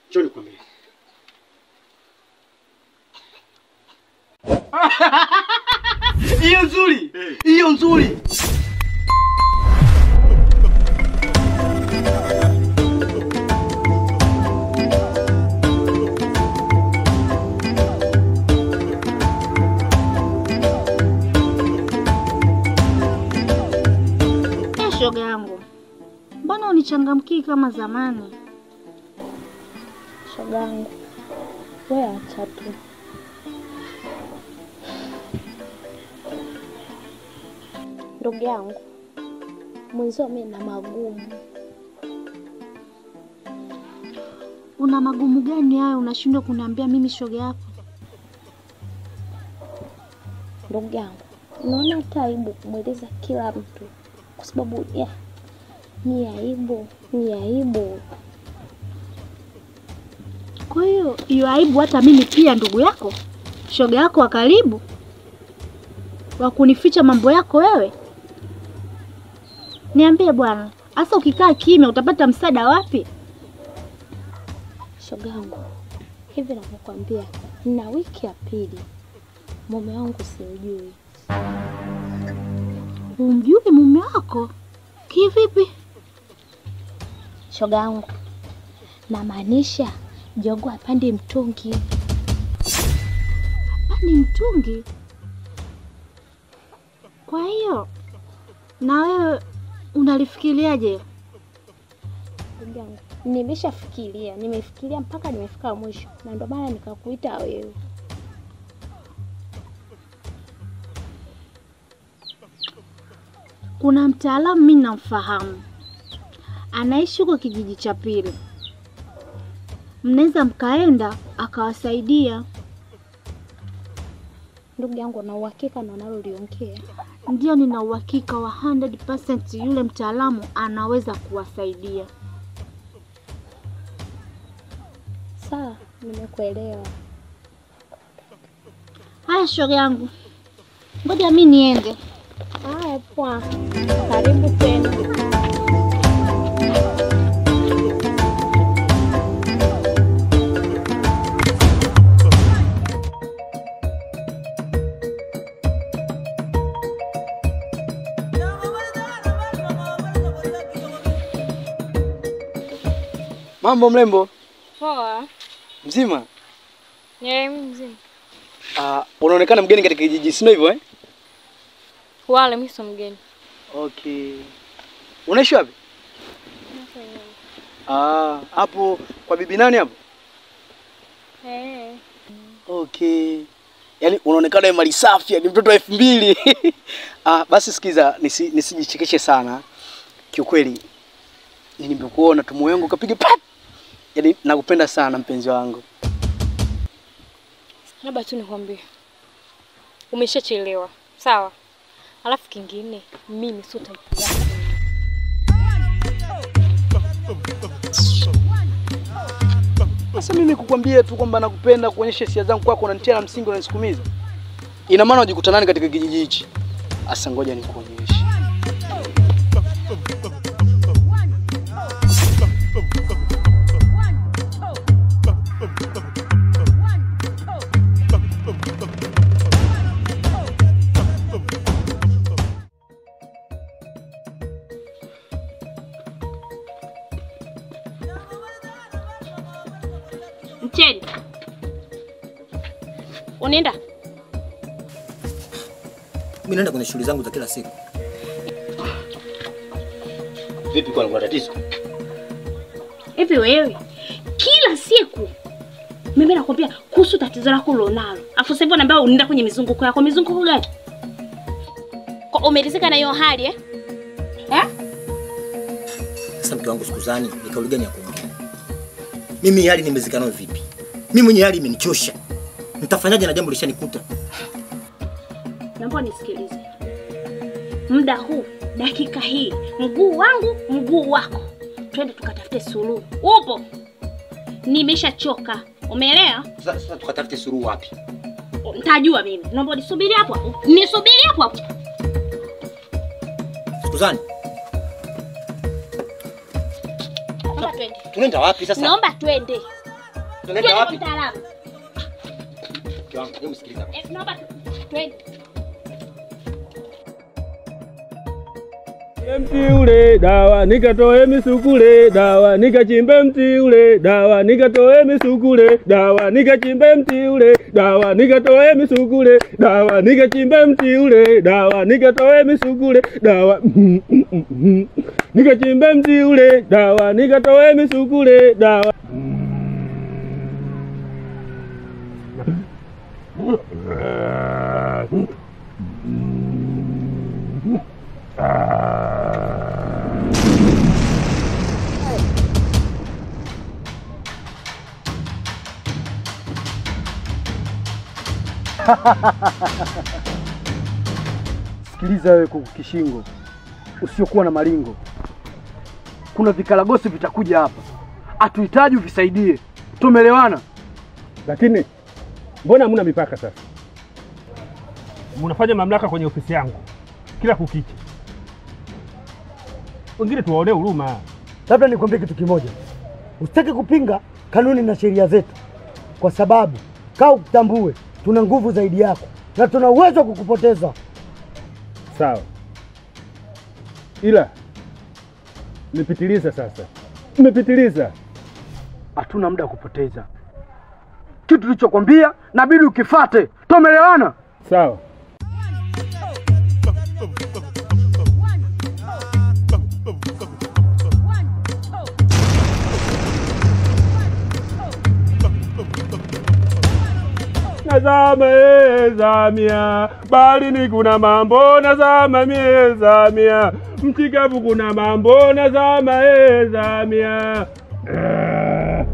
Njoo nikwambie. Hiyo nzuri. Hiyo nzuri. Eh, shoga yangu, mbona unichangamkii kama zamani? Shoga yangu, wewe acha tu. Ndugu yangu, mwenzio mimi na magumu. Una magumu gani hayo unashindwa kuniambia mimi shoga yako? Ndugu yangu, naona hata aibu kumweleza kila mtu, kwa sababu ya ni aibu, ni aibu. Kwa hiyo hiyo aibu hata mimi pia ndugu yako, shoga yako wa karibu, wa kunificha mambo yako wewe? Niambie bwana, hasa ukikaa kimya utapata msaada wapi? Shoga yangu, hivi navyokwambia, na wiki ya pili mume wangu simjui. Umjui mume wako kivipi? Shoga yangu, namaanisha jogo apande mtungi. Ni mtungi. Kwa hiyo na wewe unalifikiriaje? Ndugu yangu, nimeshafikiria, nimefikiria mpaka nimefika mwisho, na ndio maana nikakuita wewe. Kuna mtaalamu mimi namfahamu, anaishi huko kijiji cha pili, mnaweza mkaenda akawasaidia. Ndugu yangu, na uhakika na unaloliongea? Ndio, nina uhakika wa 100% yule mtaalamu anaweza kuwasaidia. Sawa, nimekuelewa. Haya, shoga yangu, ngoja mi niende. Haya, poa, karibu tena. Mambo mrembo, Poa. mzima? Yeye mzima. Ah, unaonekana mgeni katika kijiji, sio hivyo eh? Wale mimi sio mgeni. Okay. Unaishi wapi? Ah, hapo kwa bibi nani hapo? Eh. Okay. Yaani unaonekana wewe mali safi, ni mtoto wa elfu mbili. ah, basi sikiza, nisi, nisijichekeshe sana. Kiukweli nimekuona tu moyo wangu kapiga pat. Yaani nakupenda sana mpenzi wangu. Labda tu nikwambie. Umeshachelewa. Sawa. Alafu kingine, mimi sio type yako. Sasa mimi kukwambia tu kwamba nakupenda, kuonyesha hisia zangu kwako, unanitia na msingi, unanisukumiza. Ina maana unajikuta nani katika kijiji hichi? Asa ngoja nikuonyeshe. Mcheni. Unaenda? Mimi naenda kwenye shughuli zangu za kila siku. Vipi kwa kuna tatizo? Hivi wewe kila siku mimi nakwambia kuhusu tatizo lako ulonalo. Afu sasa hivi unaambia unaenda kwenye mizunguko yako. Mizunguko gani? Kwa umeridhika na hiyo hali eh? Eh? Sasa mke wangu sikuzani, ni kauli gani ya kuongea? Mimi hii hali nimezika nayo vipi? Mimi mwenye hali imenichosha. Nitafanyaje na jambo lishanikuta? Naomba nisikilize. Muda huu, dakika hii, mguu wangu, mguu wako. Twende tukatafute suluhu. Upo? Nimeshachoka. Umeelewa? Sasa sasa tukatafute suluhu wapi? Nitajua mimi. Naomba nisubiri hapo hapo. Nisubiri hapo hapo. Sikuzani, Naomba twende. tunaenda wapi sasa? Naomba twende. Tunaenda Twende kwa wapi? mtaalamu. Mke wangu, hebu sikiliza. Eh, naomba tu- twende. Mti ule dawa nikatoe misukule dawa nikachimbe mti ule dawa nikatoe misukule dawa nikachimbe mti ule dawa nikatoe misukule dawa nikachimbe mti ule dawa nikatoe misukule dawa nikachimbe mti ule dawa nikatoe misukule dawa Sikiliza wewe kuku kishingo, usiokuwa na malingo. Kuna vikaragosi vitakuja hapa, hatuhitaji uvisaidie. Tumeelewana? lakini mbona hamna mipaka sasa? Mnafanya mamlaka kwenye ofisi yangu kila kukicha, wengine tuwaonee huruma. Labda nikwambie kitu kimoja, usitaki kupinga kanuni na sheria zetu, kwa sababu kaa ukutambue, tuna nguvu zaidi yako na tuna uwezo wa kukupoteza. Sawa, ila mmepitiliza sasa, mmepitiliza. Hatuna muda wa kupoteza. Kitu tulichokwambia nabidi ukifate. Tumeelewana? Sawa. Nazama e zamia, baharini kuna mambo, nazama mie zamia, mchikavu kuna mambo, nazama e zamia. Eh.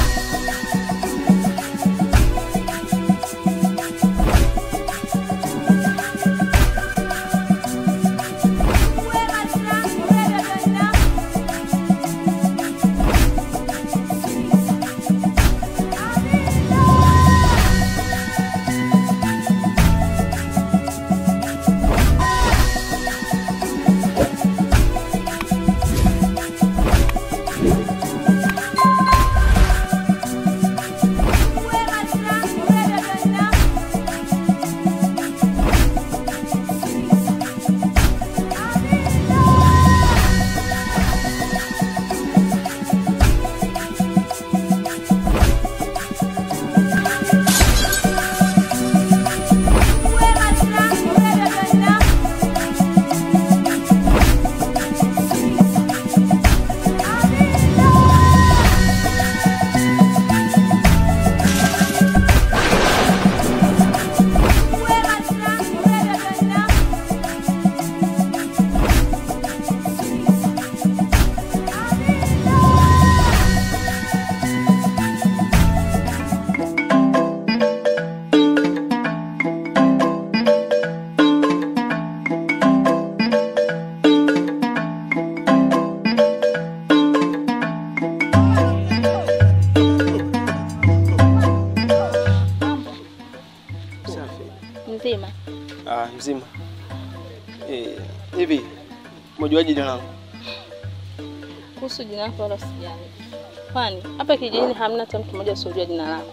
Mzima. Ah, mzima. Eh, hivi umejuaje jina langu? Kuhusu jina lako wala sijali. Kwani hapa kijijini hamna hata mtu mmoja usiojua jina lako.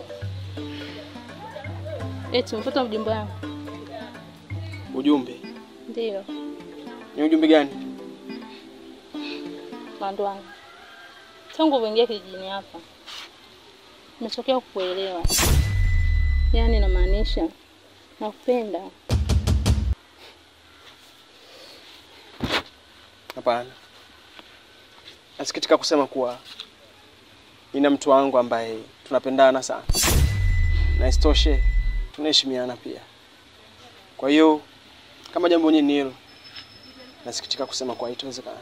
Eti mfuta ujumbe wangu. Ujumbe. Ndio, Ni ujumbe gani? Mandu wangu. Tangu uingia kijijini hapa nimetokea kukuelewa. Yaani namaanisha nakupenda. Hapana. Nasikitika kusema kuwa nina mtu wangu ambaye tunapendana sana, na isitoshe tunaheshimiana pia. Kwa hiyo kama jambo nyingine ni hilo, nasikitika kusema kuwa haitowezekana.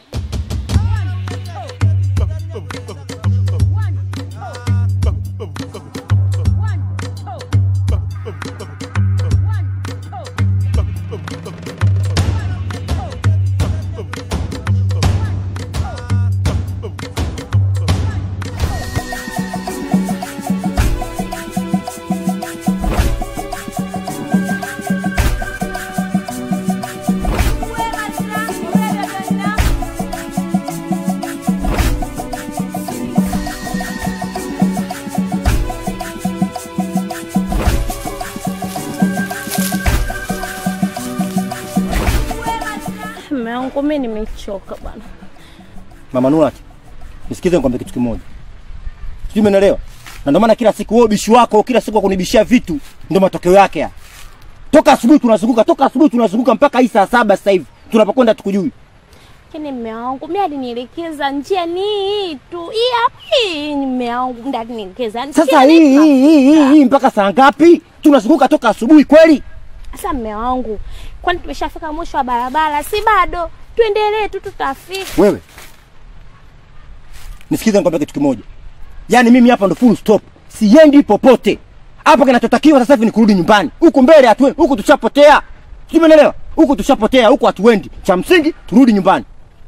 wangu, mimi nimechoka bwana. Mama Nurati, nisikize nikwambie kitu kimoja. Sijui umeelewa? Na ndio maana kila siku wewe ubishi wako, kila siku kunibishia vitu ndio matokeo yake haya. Toka asubuhi tunazunguka, toka asubuhi tunazunguka mpaka hii saa saba sasa hivi. Tunapokwenda tukujui. Lakini mme wangu mimi alinielekeza njia ni hii tu. Hii hapa hii mme wangu ndiye alinielekeza. njia Sasa ni hii hapa. hii hii hii hii mpaka saa ngapi? Tunazunguka toka asubuhi kweli? Sasa mme wangu, kwani tumeshafika mwisho wa barabara? Si bado? Tuendelee tu, tutafika. Wewe. Nisikize nikwambie kitu kimoja. Yaani mimi hapa ndo full stop. Siendi popote. Hapa kinachotakiwa sasa hivi ni kurudi nyumbani. Huku mbele hatu huku tushapotea. Sijui umeelewa? Huku tushapotea, huku hatuendi. Cha msingi turudi nyumbani.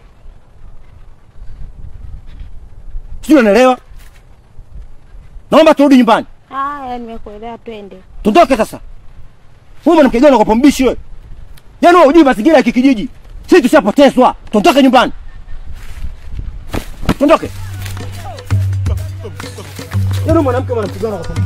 Sijui unaelewa? Naomba turudi nyumbani. Haya, nimekuelewa, twende. Tuondoke sasa. Wewe mwanamke gani unakopa mbishi wewe? Yaani wewe hujui mazingira ya kikijiji. Sisi tushapotezwa. Tuondoke nyumbani. Tuondoke. Yaani mwanamke mwanamke gani unakopa